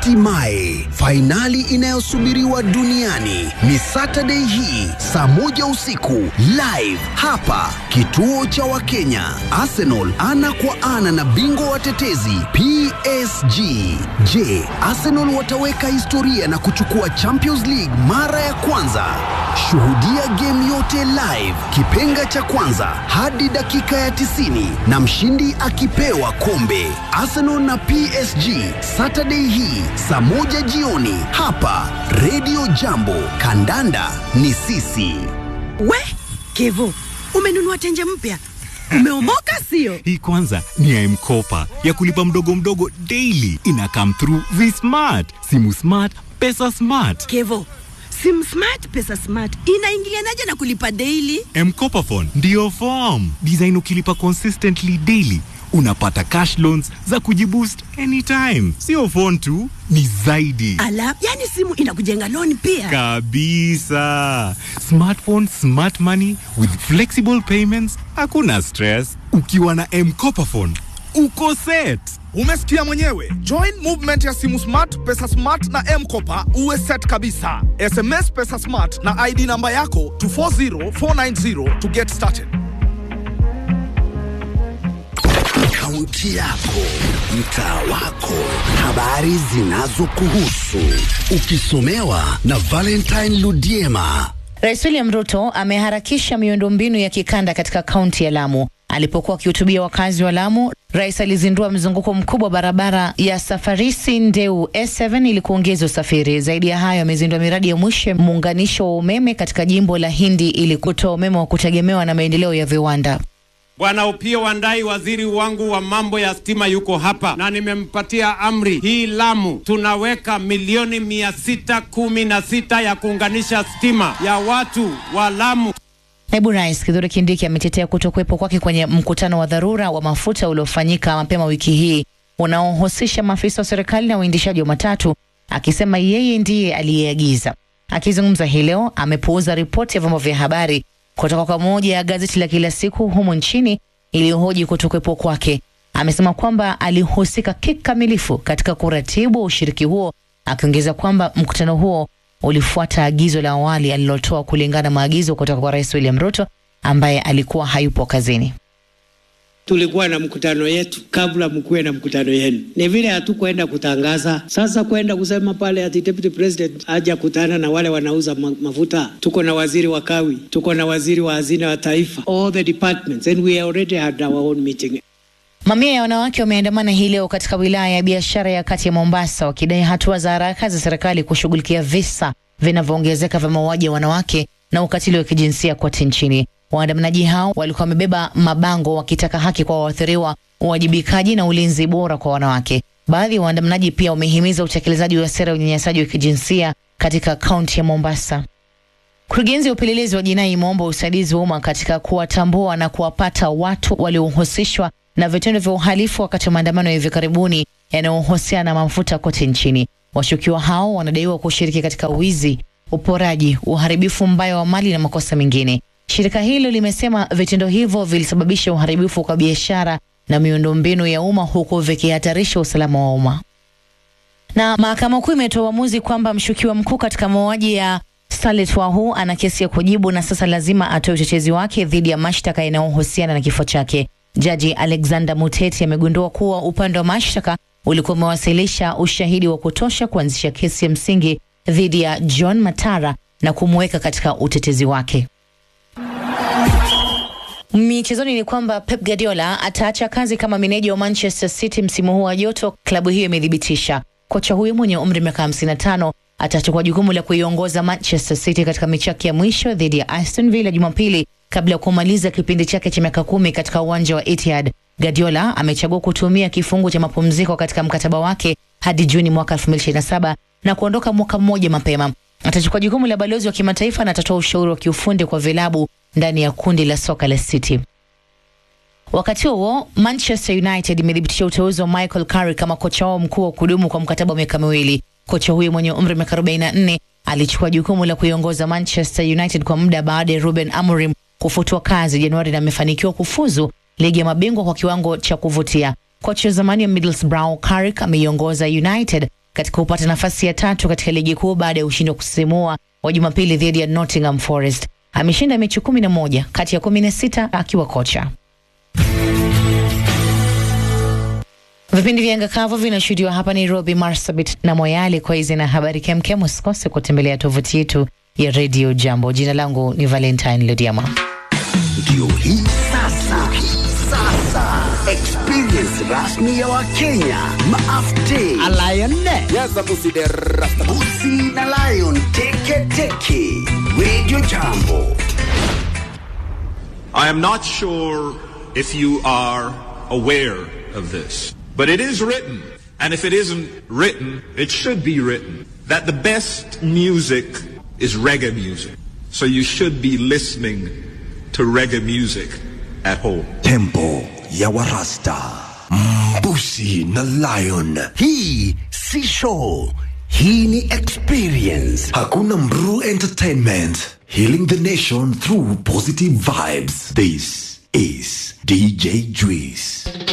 Hatimaye fainali inayosubiriwa duniani ni Saturday hii saa moja usiku live hapa kituo cha Wakenya. Arsenal ana kwa ana na bingwa watetezi PSG. Je, Arsenal wataweka historia na kuchukua Champions League mara ya kwanza? Shuhudia game yote live, kipenga cha kwanza hadi dakika ya 90 na mshindi akipewa kombe. Arsenal na PSG Saturday hii saa moja jioni hapa Radio Jambo. Kandanda ni sisi. We Kevo, umenunua tenje mpya, umeomoka sio? Hii kwanza ni ya M-Kopa ya kulipa mdogo mdogo daily. Ina come through V-Smart, simu smart, pesa smart. Kevo, sim smart pesa smart inaingilianaje na kulipa daily? M-Kopa phone ndio form design. Ukilipa consistently daily unapata cash loans za kujiboost anytime. Sio phone tu, ni zaidi Ala, yani simu inakujenga loan pia. kabisa. Smartphone, smart money with flexible payments, hakuna stress. Ukiwa na M-Kopa phone uko set. Umesikia mwenyewe. Join movement ya simu smart, pesa smart na M-Kopa uwe set kabisa. SMS pesa smart na ID namba yako to 40490 to get started. Kaunti yako, mtaa wako, habari zinazokuhusu, ukisomewa na Valentine Ludiema. Rais William Ruto ameharakisha miundombinu ya kikanda katika kaunti ya Lamu. Alipokuwa akihutubia wakazi wa Lamu, rais alizindua mzunguko mkubwa wa barabara ya Safarisi Ndeu S7 ili kuongeza usafiri. Zaidi ya hayo, amezindua miradi ya mwisho ya muunganisho wa umeme katika jimbo la Hindi ili kutoa umeme wa kutegemewa na maendeleo ya viwanda. Bwana Upio Wandai, waziri wangu wa mambo ya stima, yuko hapa na nimempatia amri hii. Lamu tunaweka milioni mia sita kumi na sita ya kuunganisha stima ya watu wa Lamu. Naibu Rais Kithure Kindiki ametetea kutokuwepo kwake kwenye mkutano wa dharura wa mafuta uliofanyika mapema wiki hii unaohusisha maafisa wa serikali na uendeshaji wa matatu, akisema yeye ndiye aliyeagiza. Akizungumza hii leo, amepuuza ripoti ya vyombo vya habari kutoka kwa moja ya gazeti la kila siku humu nchini iliyohoji kutokuwepo kwake. Amesema kwamba alihusika kikamilifu katika kuratibu ushiriki huo, akiongeza kwamba mkutano huo ulifuata agizo la awali alilotoa kulingana na maagizo kutoka kwa Rais William Ruto ambaye alikuwa hayupo kazini. Tulikuwa na mkutano yetu kabla mkuwe na mkutano yenu. Ni vile hatukwenda kutangaza. Sasa kwenda kusema pale ati deputy president haja kutana na wale wanauza ma mafuta. Tuko na waziri wa kawi, tuko na waziri wa hazina wa taifa, all the departments and we already had our own meeting. Mamia ya wanawake wameandamana hii leo katika wilaya ya biashara ya kati ya Mombasa wakidai hatua za haraka za serikali kushughulikia visa vinavyoongezeka vya mauaji ya wanawake na ukatili wa kijinsia kote nchini. Waandamanaji hao walikuwa wamebeba mabango wakitaka haki kwa waathiriwa, uwajibikaji na ulinzi bora kwa wanawake. Baadhi ya waandamanaji pia wamehimiza utekelezaji wa sera ya unyanyasaji wa kijinsia katika kaunti ya Mombasa. Kurugenzi ya upelelezi wa jinai imeomba usaidizi wa umma katika kuwatambua na kuwapata watu waliohusishwa na vitendo vya uhalifu wakati wa maandamano ya hivi karibuni yanayohusiana na mafuta kote nchini. Washukiwa hao wanadaiwa kushiriki katika wizi, uporaji, uharibifu mbaya wa mali na makosa mengine. Shirika hilo limesema vitendo hivyo vilisababisha uharibifu kwa biashara na miundombinu ya umma huku vikihatarisha usalama wa umma. Na mahakama kuu imetoa uamuzi kwamba mshukiwa mkuu katika mauaji ya Starlet Wahu ana kesi ya kujibu na sasa lazima atoe utetezi wake dhidi ya mashtaka yanayohusiana na kifo chake. Jaji Alexander Muteti amegundua kuwa upande wa mashtaka ulikuwa umewasilisha ushahidi wa kutosha kuanzisha kesi ya msingi dhidi ya John Matara na kumweka katika utetezi wake. Michezoni ni kwamba Pep Guardiola ataacha kazi kama meneja wa Manchester City msimu huu wa joto, klabu hiyo imethibitisha. Kocha huyo mwenye umri miaka 55 atachukua jukumu la kuiongoza Manchester City katika mechi yake ya mwisho dhidi ya Aston Villa Jumapili kabla ya kumaliza kipindi chake cha miaka kumi katika uwanja wa Etihad. Guardiola amechagua kutumia kifungu cha mapumziko katika mkataba wake hadi Juni mwaka 2027 na kuondoka mwaka mmoja mapema. Atachukua jukumu la balozi wa kimataifa na atatoa ushauri wa kiufundi kwa vilabu ndani ya kundi la soka la City. Wakati huo Manchester United imethibitisha uteuzi wa Michael Carrick kama kocha wao mkuu wa kudumu kwa mkataba wa miaka miwili. Kocha huyo mwenye umri wa miaka 44 alichukua jukumu la kuiongoza Manchester United kwa muda baada ya Ruben Amorim kufutwa kazi Januari na amefanikiwa kufuzu ligi ya mabingwa kwa kiwango cha kuvutia. Kocha wa zamani wa Middlesbrough Carrick ameiongoza United katika kupata nafasi ya tatu katika ligi kuu baada ya ushindi wa kusisimua wa Jumapili dhidi ya Nottingham Forest. Ameshinda mechi kumi na moja kati ya kumi na sita akiwa kocha. Vipindi vya anga kavu vinashuhudiwa hapa Nairobi, Marsabit na Moyale. Kwa hizi na habari kemkem, usikose kutembelea tovuti yetu ya Radio Jambo. Jina langu ni Valentine Lodiama. Ndio hii sasa, sasa experience rasmi ya Wakenya maafte Busi na Lion teke teke. Radio Jambo. I am not sure if you are aware of this, but it is written, and if it isn't written, it should be written, that the best music is reggae music. So you should be listening to reggae music at home. Tempo ya Warasta, Mbusi na Lion. Hii si show, hii ni experience. Hakuna Mru Entertainment, healing the nation through positive vibes. This is DJ Juice.